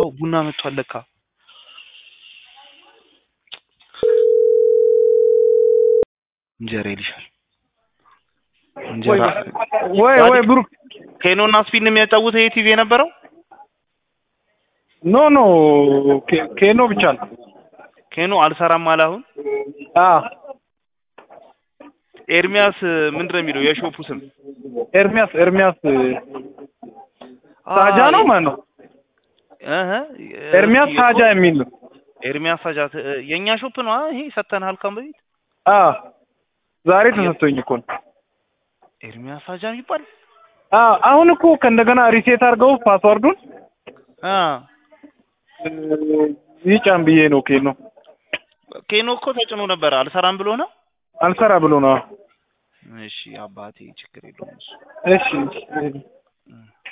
አዎ ቡና መጥቷል ለካ እንጀራ ይልሻል እንጀራ ወይ ወይ ብሩክ ኬኖና ስፒን የሚያጫውተው ይሄ ቲቪ የነበረው ኖ ኖ ኬ- ኬኖ ብቻ ነው። ኬኖ አልሰራም አለ አሁን አ ኤርሚያስ ምንድን ነው የሚለው የሾፑ ስም ኤርሚያስ ኤርሚያስ ሳጃ ነው ማን ነው? እህ ኤርሚያስ ሳጃ የሚል ነው። ኤርሚያስ ሳጃ ት- የእኛ ሾፕ ነው አ ይሄ ሰተንሃል ካም በፊት አ ዛሬ ተሰጥቶኝ እኮ ነው። ኤርሚያስ ሳጃ የሚባል አ አሁን እኮ ከእንደገና ሪሴት አድርገው ፓስዋርዱን አ ይጫን ብዬ ነው ኬኖ ኬኖ እኮ ተጭኖ ነበር አልሰራም ብሎ ነው አልሰራ ብሎ ነው። እሺ አባቴ ችግር የለውም እሱ እሺ እሺ።